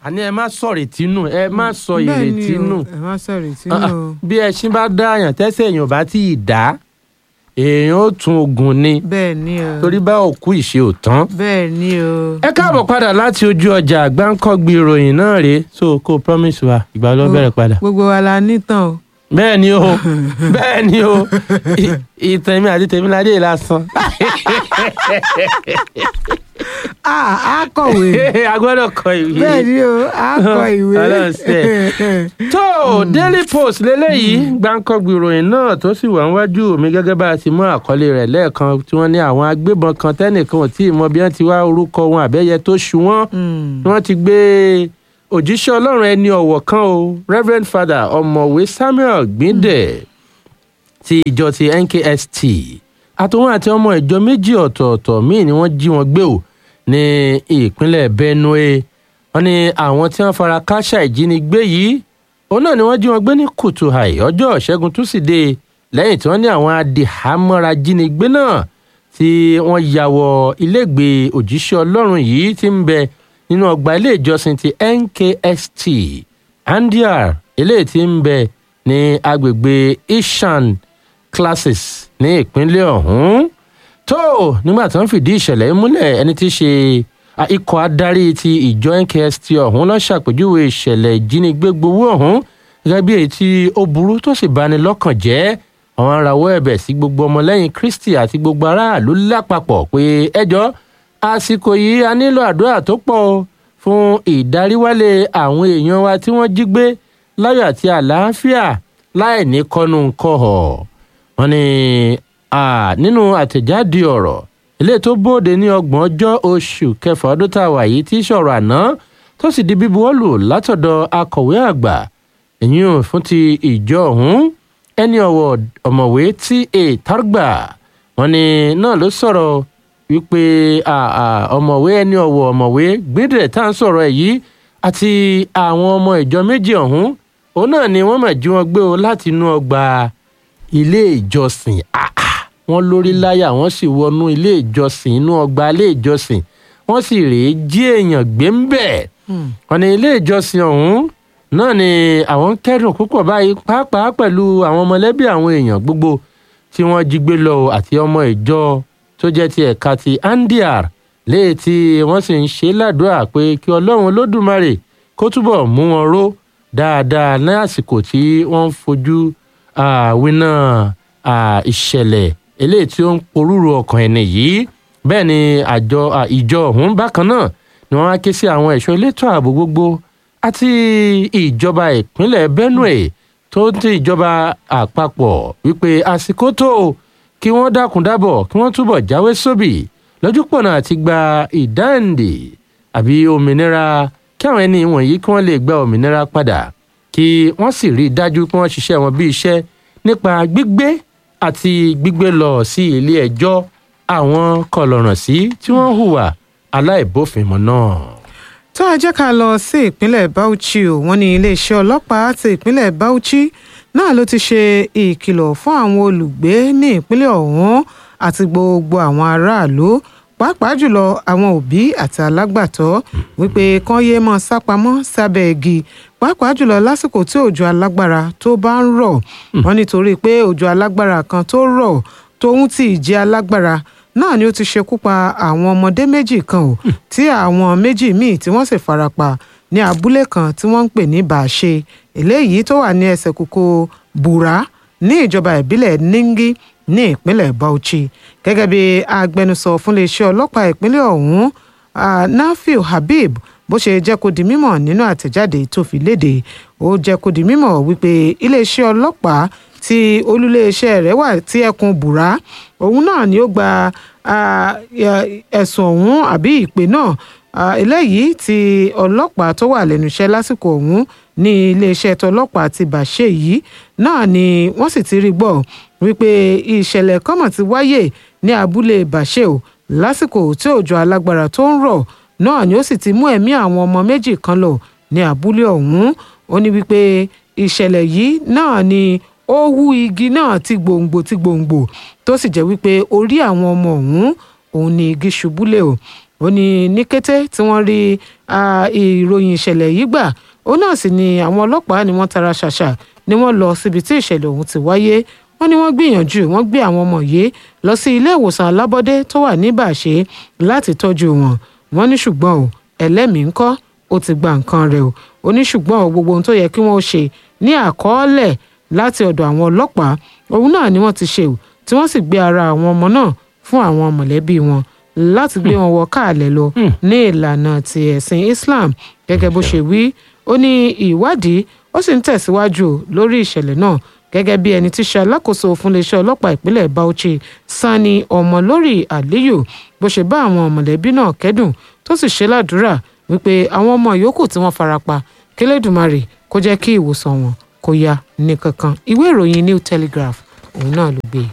àní ẹ má sọ ìrètí nù ẹ má sọ Bẹ́ẹ̀ ni ìrètí o, nù ẹ má sọ ìrètí Ah, nù ah, o. bí ẹṣin bá dá àyàn tẹ́sẹ̀ èèyàn bá tí ì dá èèyàn ó tún ogun ni bẹ́ẹ̀ ni o torí bá òkú ìṣe ò tán. bẹ́ẹ̀ ni o. ẹ káàbọ̀ padà láti ojú ọjà àgbáńkọ́gbì ìròyìn náà rèé so kó o promise wa ìgbà ló bẹ̀rẹ̀ padà. gbogbo wa la nítàn o. bẹ́ẹ̀ ni o bẹ́ẹ̀ ni o I- ìtàn mi àti tèmi ládé lásán. a a kọ̀wé a gbọ́dọ̀ kọ ìwé. bẹ́ẹ̀ ni o a kọ ìwé. Ọlọ́run ṣe. tó daily post lélẹ́yìí gbáǹkọ́gbì ìròyìn náà tó sì wà níwájú mi gẹ́gẹ́ bá a ti mú àkọlé rẹ̀ lẹ́ẹ̀kan tí wọ́n ní àwọn agbébọn kan tẹ́nìkan ò tí ì mọ bí wọ́n ti wá orúkọ wọn àbẹ́yẹ tó ṣu wọ́n Mm. ni wọ́n ti gbé òjíṣẹ́ ọlọ́run ẹni ọ̀wọ̀ kan o reverend father ọ̀mọ̀wé samuel gbíndẹ̀ ti ìjọ ti nkst àtòwọn àti ọmọ ìjọ méjì ọ̀tọ̀ọ̀tọ̀ míì ni wọ́n jí wọn gbé o ní ìpínlẹ̀ benue wọ́n ní àwọn tí wọ́n fara káṣá ìjínigbé yìí òun náà ni wọ́n jí wọn gbé ní kùtù àì ọjọ́ ṣẹ́gun túsídẹ̀ẹ́ lẹ́yìn tí wọ́n ní àwọn adìhámọ́ra jínigbé náà tí wọ́n ya wọ ilégbèé òjíṣẹ́ ọlọ́run yìí tí ń bẹ nínú ọgbà ilé ìjọsìn ti nkst andiar eléyìí tí ń bẹ ní agbègbè ishan classes ní ìpínlẹ̀ ọ̀hún tó nígbà tí wọ́n fìdí ìṣẹ̀lẹ̀ yìí múlẹ̀ ẹni tí í ṣe a, ikọ̀ adarí ti ìjọ nkst ọ̀hún ló ṣàpèjúwe ìṣẹ̀lẹ̀ ìjínigbé gbowó ọ̀hún gẹ́gẹ́ bí èyí tí ó burú tó sì bani lọ́kàn jẹ́ àwọn arawọ́ ẹ̀bẹ̀ sí gbogbo ọmọlẹ́yìn kristi àti gbogbo aráàlú lápapọ̀ pé ẹjọ́ àsìkò yìí a nílò àdúrà tó pọ̀ o fún ìdaríwálé àwọn èèyàn wa tí wọ́n jí gbé láyọ̀ àti àlàáfíà láì ní kọ́nu kọ́họ̀ wọ́n ní à, nínú àtẹ̀jáde ọ̀rọ̀ ilé tó bóde ní ọgbọ̀n ọjọ́ oṣù kẹfà ọdún tá a wà yìí tí í sọ̀rọ̀ àná tó sì di bíbuwọ́lù látọ̀dọ̀ akọ̀wé àgbà ẹ̀yìn ò fún ti ìjọ ọ̀hún ẹni ọ̀wọ̀ ọ̀mọ̀wé ta targba wọ́n ní náà ló sọ̀rọ̀ wípé à, à, ọ̀mọ̀wé ẹni ọ̀wọ̀ ọ̀mọ̀wé gbẹdẹ tá à ń sọ̀rọ̀ ẹ̀ yìí àti àwọn ọmọ ìjọ méjì ọ̀hún òun náà ni wọ́n mà jí wọn gbé o láti inú ọgbà ilé ìjọsìn Ah, ah. wọ́n lórí láyà wọ́n sì wọnú ilé ìjọsìn inú ọgbà ilé ìjọsìn wọ́n sì rèé jí èèyàn gbé ń bẹ̀ wọ́n ní ilé ìjọsìn ọ̀hún náà ni àwọn ń kẹ́dùn púpọ̀ báyìí pàápàá pẹ̀lú àwọn mọ̀lẹ́bí àwọn èèyàn gbogbo tí wọ́n jí gbé lọ àti ọmọ ìjọ tó jẹ́ ti ẹ̀ka ti andiar léè tí wọ́n sì ń ṣe ládùúrà pé kí ọlọ́run olódùmarè kó túbọ̀ mú wọn ró dáadáa ní àsìkò tí wọ́n ń fojú àwìnà ìṣẹ̀lẹ̀ eléyìí tí ó ń porúurú ọkàn ẹni yìí bẹ́ẹ̀ ni àjọ à, ìjọ ọ̀hún bákan náà ni wọ́n á ké sí àwọn ẹ̀ṣọ́ elétò ààbò gbogbo àti ìjọba ìpínlẹ̀ benue tó ń ti ìjọba àpapọ̀ wípé àsìkò tó o kí wọ́n dákun dábọ̀ kí wọ́n túbọ̀ jáwé sóbì lójúpọ̀nà àti gba ìdáǹdè àbí òmìnira kí àwọn ẹni wọ̀nyí kí wọ́n lè gba òmìnira padà kí wọ́n sì rí i dájú pé wọ́n ṣiṣẹ́ wọn bí iṣẹ́ nípa gbígbé àti gbígbé lọ sí ilé ẹjọ́ àwọn kọlọ̀ràn sí tí wọ́n hùwà aláìbófinmu náà. tó a jẹ́ ká lọ sí ìpínlẹ̀ bauchi o wọ́n ní iléeṣẹ́ ọlọ́pàá ti ìpínlẹ̀ bauchi náà ló ti ṣe ìkìlọ̀ fún àwọn olùgbé ní ìpínlẹ̀ ọ̀hún àti gbogbo àwọn aráàlú pàápàá jùlọ àwọn òbí àti alágbàtọ́ wípé kán yéé mọ́ sápamọ́ sábẹ́ igi pàápàá jùlọ lásìkò tí òjò alágbára tó bá ń rọ̀ wọ́n nítorí pé òjò alágbára kan tó rọ̀ tóun tí ìjì alágbára náà ni ó ti ṣekú pa àwọn ọmọdé méjì kan ò tí àwọn méjì míì tí wọ́n sì farapa ní abúlé kan tí wọ́n ń pè ní bàṣe eléyìí tó wà ní ẹsẹ̀ kókó bùrá ní ìjọba ìbílẹ̀ ningi ní ìpínlẹ̀ bauchi gẹ́gẹ́ bí agbẹnusọ fún iléeṣẹ́ ọlọ́pàá ìpínlẹ̀ ọ̀hún ah, nafiu habib bó ṣe jẹ́ kó di mímọ̀ nínú àtẹ̀jáde tó fi léde ó jẹ́ kó di mímọ̀ wípé iléeṣẹ́ ọlọ́pàá tí olúléeṣẹ́ rẹ̀ wà tí ẹkùn bùrá òun náà ni ó gba ah, ya- ẹ̀sùn ọ̀hún àbí ìpè náà ah, eléyìí tí ọlọ́pàá tó wà lẹ́nu iṣẹ́ lásìkò ọ̀hún ní iléeṣẹ́ tọlọ́pàá ti bàṣẹ yìí náà ni wọ́n sì ti rí gbọ́ wípé ìṣẹ̀lẹ̀ kọ́mọ̀ ti wáyè ní abúlé bàṣẹ o lásìkò tí òjò alágbára tó ń rọ̀ náà ni ó sì ti mú ẹ̀mí àwọn ọmọ méjì kan lọ ní abúlé ọ̀hún ó ní wípé ìṣẹ̀lẹ̀ yìí náà ni ó hú igi náà ti gbòǹgbò ti gbòǹgbò tó sì jẹ́ wípé orí àwọn ọmọ ọ̀hún òun ni igi ṣubú lé o ó ní ní kété tí wọ́n rí ìròyìn ìṣẹ̀lẹ̀ yìí gbà ó náà sì ni àwọn ọlọ́pàá ni wọ́n tara ṣàṣà ni wọ́n lọ síbi tí ìṣẹ̀lẹ̀ ọ̀hún ti wáyé wọ́n ní wọ́n gbìyànjú wọ́n gbé àwọn ọmọ yìí lọ sí ilé ìwòsàn alábọ́dé tó wà ní bàṣẹ láti tọ́jú wọn wọ́n ní ṣùgbọ́n o ẹlẹ́mìí ńkọ́ ó ti gba nǹkan rẹ̀ o ó ní ṣùgbọ́n o gbogbo ohun tó yẹ kí wọ́n ṣe ní àkọọ́lẹ̀ láti ọ̀dọ̀ àwọn ọlọ́pàá òun náà ni wọ́n ti ṣe o tí wọ́n sì gbé ara àwọn ọmọ náà fún àwọn mọ̀lẹ́bí wọn láti gbé wọn wọ káàlẹ̀ lọ ní ìlànà ti ẹ̀sìn Islam gẹ́gẹ́ bó ṣe wí ó ní ìwádìí ó sì ń tẹ̀síwájú lórí ìṣẹ̀lẹ̀ náà gẹ́gẹ́ bí ẹni tí ṣe alákòóso fún iléeṣẹ́ ọlọ́pàá ìpínlẹ̀ Bauchi Sani Ọmọlórí Aliyu bó ṣe bá àwọn mọ̀lẹ́bí náà kẹ́dùn tó sì ṣe ládùúrà wípé àwọn ọmọ yòókù tí wọ́n farapa kílẹ̀dùmarè kó jẹ́ kí ìwòsàn wọn kó yá ní kankan ìwé ìròyìn New Telegraph òun náà ló gbé e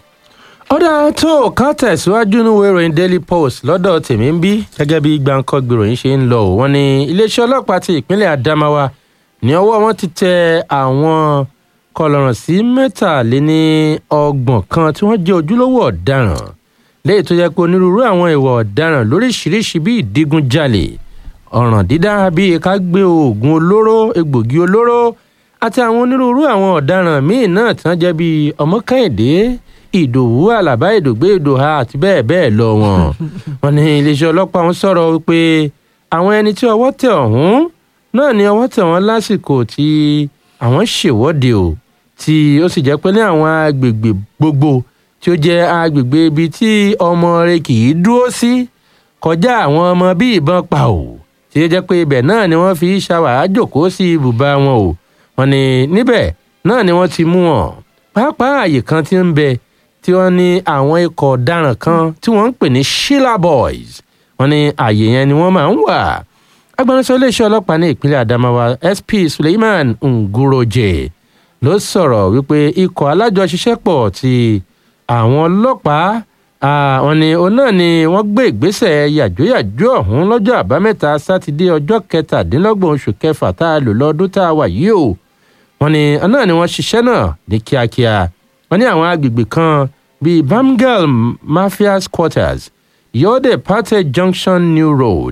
ọ̀dà tó ká tẹ̀síwájú níwèé ìròyìn Daily Post lọ́dọ̀ tèmi ń bí gẹ́gẹ́ bí gbàǹkọ́ gbèròyìn ṣe ń lọ wọ́n ní iléeṣẹ́ ọlọ́pàá ti ìpínlẹ̀ Adamawa ní ọwọ́ wọn ti tẹ àwọn kọlọ̀ràn sí mẹ́tàléní ọgbọ̀n kan tí wọ́n jẹ́ ojúlówó ọ̀daràn léyìí tó jẹ́ pé onírúurú àwọn ìwà ọ̀daràn lóríṣiríṣi bíi ìdígunjalè ọ̀ràn dídá bíi ká gbé oògùn olóró egbògi olóró àti àwọn onírúurú àwọn ọ̀daràn míì náà tí wọ́n jẹ́ bíi ọmọkẹ́hìndé ìdòwú àlàbá ìdògbé ìdòhà àti bẹ́ẹ̀ bẹ́ẹ̀ lọ wọn. wọ́n ní iléeṣẹ́ ọlọ́pàá ń sọ̀rọ̀ wípé àwọn ẹni tí ọwọ́ tẹ̀ ọ̀hún náà ni ọwọ́ tẹ̀ wọ́n lásìkò tí àwọn ṣèwọ́de o tí ó sì jẹ́ pé ní àwọn agbègbè gbogbo tí ó jẹ́ agbègbè ibi tí ọmọ rẹ kì í dúró sí kọjá àwọn ọmọ bí ìbọn pa o tí ó jẹ́ pé ibẹ̀ náà ni wọ́n fi ṣàwàá jòkó sí ibùba wọn o wọ́n ní níbẹ̀ náà ni wọ́n ti mú wọn pàápàá àyè kan tí ń bẹ tí wọ́n ní àwọn ikọ̀ ọ̀daràn kan tí wọ́n ń pè ní Sheila Boys wọ́n ní ààyè yẹn ni wọ́n máa ń wà. agbẹnusọ iléeṣẹ́ ọlọ́pàá ní ìpínlẹ̀ Adamawa SP Suleiman Nguroje ló sọ̀rọ̀ wípé ikọ̀ alájọṣiṣẹ́pọ̀ ti àwọn ọlọ́pàá wọ́n ní òun náà ni wọ́n gbé ìgbésẹ̀ yàjóyàjó ọ̀hún lọ́jọ́ àbámẹ́ta sátidé ọjọ́ kẹtàdínlọ́gbọ̀n oṣù kẹfà tá a lò lọ́dún tá a wà yìí o wọ́n ní náà ni wọ́n ṣiṣẹ́ náà ní kíákíá wọ́n ní àwọn agbègbè kan bíi bamgal mafias quarters yode pate junction new road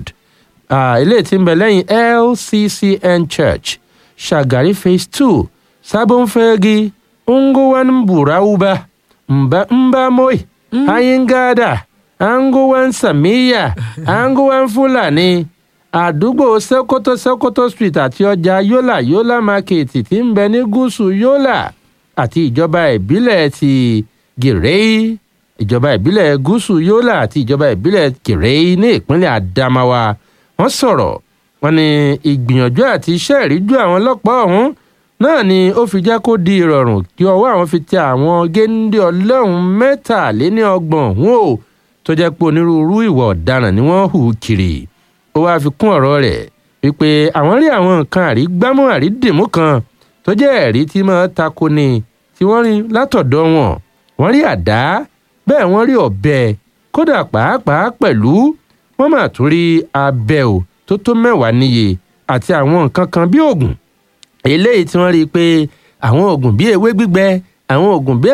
ilé tí ń bẹ lẹ́yìn lccn church shagari phase two sabonfegi ngowan burauba mba mbamoi ayingada angowan samiya angowan fulani àdúgbò sokoto sokoto street àti ọjà yola yola market tí ń bẹ ní gúúsù yola àti ìjọba ìbílẹ̀ ti gèrèí ìjọba ìbílẹ̀ gúúsù yólà àti ìjọba ìbílẹ̀ gèrèí ní ìpínlẹ̀ Adamawa wọ́n sọ̀rọ̀ wọ́n ní ìgbìyànjú àti iṣẹ́ ìríjú àwọn ọlọ́pàá ọ̀hún náà ni ó fi jẹ́ kó di ìrọ̀rùn kí ọwọ́ àwọn fi tẹ àwọn géńdé ọlọ́run mẹ́tàléní ọgbọ̀n ọ̀hún o tó jẹ́ pé onírúurú ìwà ọ̀daràn ni wọ́n hù kiri ó wáá fi kún ọ̀rọ̀ rẹ̀ wípé àwọn rí àwọn nǹkan àrígbámú àrídìmú kan tó jẹ́ ẹ̀rí tí máa tako ni tí wọ́n rí látọ̀dọ̀ wọn wọ́n rí àdá bẹ́ẹ̀ wọ́n rí ọ̀bẹ kódà pàápàá pẹ̀lú wọ́n mà tún rí abẹ ò tó tó mẹ́wàá níye àti àwọn nǹkan kan bí oògùn eléyìí tí wọ́n rí i pé àwọn oògùn bí ewé gbígbẹ àwọn oògùn bí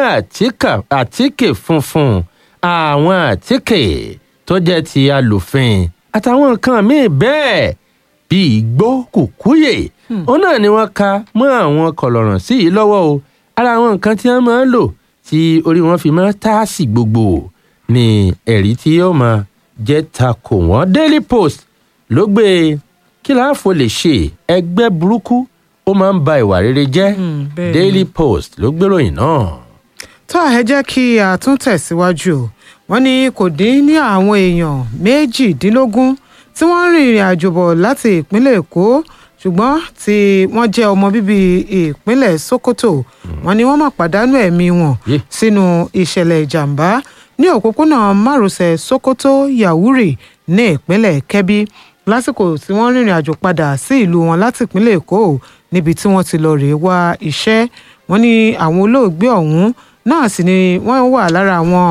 àtíkè funfun àwọn àtíkè tó jẹ́ ti alòfin àtàwọn nǹkan míì bẹ́ẹ̀ bíi igbó kùkúyè òun náà ni wọ́n ka mọ́ àwọn kọ̀lọ̀ràn sí yìí lọ́wọ́ o ara àwọn nǹkan tí wọ́n máa ń lò tí orí wọn fi máa ń táàsì gbogbo ni ẹ̀rí tí yóò máa jẹ́ takò wọ́n Daily Post ló gbé kí láàfo lè ṣe ẹgbẹ́ burúkú ó máa ń ba ìwà rere jẹ́ Daily Post ló gbéròyìn náà. tó ẹ jẹ́ kí a tún tẹ̀síwájú o wọ́n ní kò dín ní àwọn èèyàn méjìdínlógún tí wọ́n ń rin ìrìn àjò bọ̀ láti ìpínlẹ̀ Èkó ṣùgbọ́n tí wọ́n jẹ́ ọmọ bíbí ìpínlẹ̀ Sokoto wọ́n ní wọ́n máa pàdánù ẹ̀mí wọn sínú ìṣẹ̀lẹ̀ ìjàmbá ní òpópónà márosẹ̀ Sokoto Yawuri ní ìpínlẹ̀ Kebbi lásìkò tí wọ́n rìnrìn àjò padà sí ìlú wọn láti ìpínlẹ̀ Èkó níbi tí wọ́n ti lọ rèé wá iṣẹ́ wọ́n ní àwọn olóògbé ọ̀hún náà sì ni wọ́n wà lára àwọn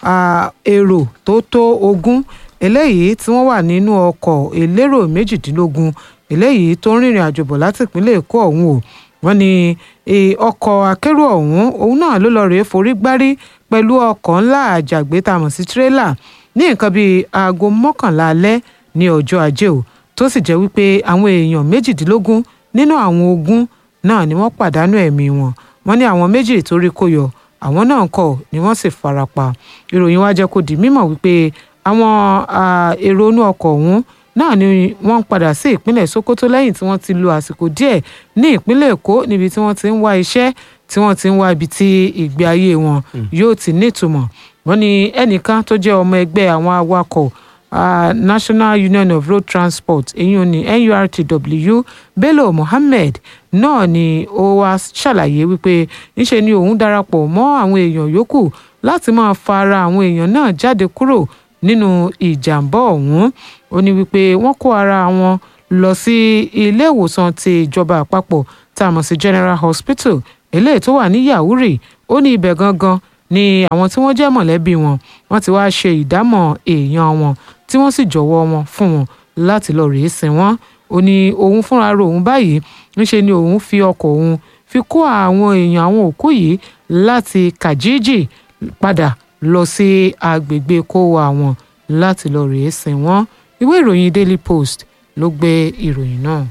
èrò tó tó ogún eléyìí tí wọ́n wà nínú ọkọ̀ elérò méjìdínlógún eléyìí tó ń rìnrìn àjò bọ̀ láti ìpínlẹ̀ Èkó ọ̀hún o wọ́n ní ọkọ̀ akérò ọ̀hún òun náà ló lọ rèé forí gbárí pẹ̀lú ọkọ̀ ńlá àjàgbé tá a mọ̀ sí tírélà ní nǹkan bíi aago mọ́kànlá alẹ́ ní ọjọ́ ajé o tó sì jẹ́ wípé àwọn èèyàn méjìdínlógún nínú àwọn ogún náà ni wọ́n pàdánù ẹ̀mí wọn wọ́n ní àwọn méjì tó rí kó yọ àwọn náà kọ̀ ni wọ́n sì farapa ìròyìn wá jẹ́ kó di mímọ̀ wípé àwọn èrò inú ọkọ̀ ọ̀hún náà ni wọ́n ń padà sí ìpínlẹ̀ Sokoto lẹ́yìn tí wọ́n ti lo àsìkò díẹ̀ ní ìpínlẹ̀ Èkó níbi tí wọ́n ti ń wá iṣẹ́ tí wọ́n ti ń wá ibi tí ìgbé ayé wọn yóò ti nítumọ̀ wọ́n ní ẹnìkan tó jẹ́ ọmọ ẹgbẹ́ àwọn awakọ̀ uh, National Union of Road Transport èyí ni NURTW Bello Mohammed náà ni ó wá ṣàlàyé wípé ńṣe ni òun darapọ̀ mọ́ àwọn èèyàn yòókù láti máa fa ara àwọn èèyàn náà jáde kúrò nínú ìjàmbá ọ̀hún ó ní wípé wọ́n kó ara wọn lọ sí ilé ìwòsàn ti ìjọba àpapọ̀ tá a mọ̀ sí General Hospital eléyìí tó wà ní Yauri ó ní ibẹ̀ gangan ni àwọn tí wọ́n jẹ́ mọ̀lẹ́bí wọn wọ́n ti wá ṣe ìdámọ̀ èèyàn wọn tí wọ́n sì jọ̀wọ́ wọn fún wọn láti lọ rèé sin wọ́n ó ní òun fúnra rẹ̀ òun báyìí ńṣe ni òun fi ọkọ̀ òun fi kó àwọn èèyàn àwọn òkú yìí láti Kajiji padà lọ sí agbègbè kówó àwọn láti lọ rèé sin wọ́n ìwé ìròyìn Daily Post ló gbé ìròyìn náà.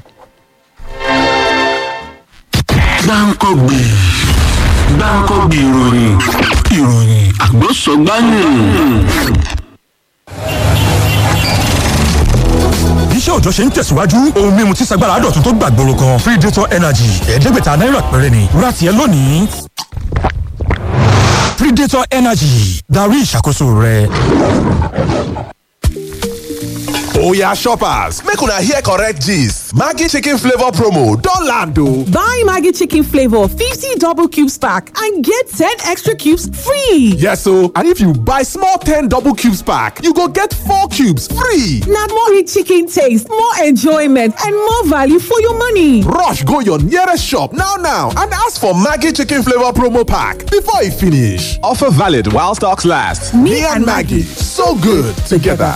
gbáǹkọ́gbè gbáǹkọ́gbè ìròyìn ìròyìn àgbọ̀sọ̀gbáyìn. iṣẹ́ òòjọ́ ṣe ń tẹ̀síwájú ohun mímu tí sagbára dọ̀tun tó gbàgbóró kan free data energy ẹ̀ẹ́dẹ́gbẹ̀ta náírà péré ni ra tiẹ̀ lónìí. predator energy darí ìṣàkóso rẹ. oya shoppers make una hear correct gist maggi chicken flavour promo don land o. Buy Maggie Chicken Flavor 50 double cubes pack and get 10 extra cubes free. yes o and if you buy small ten double cubes pack you go get four cubes free. Now more rich chicken taste, more enjoyment, and more value for your money. rush go your nearest shop now now and ask for maggi chicken flavour promo pack before e finish. offer valid while stocks last. me, and maggi so good together.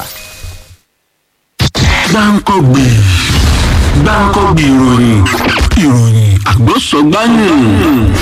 gbáǹkọ́gbè gbáǹkọ́gbè ìròyìn ìròyìn àgbọ̀sọ̀gbáyìn.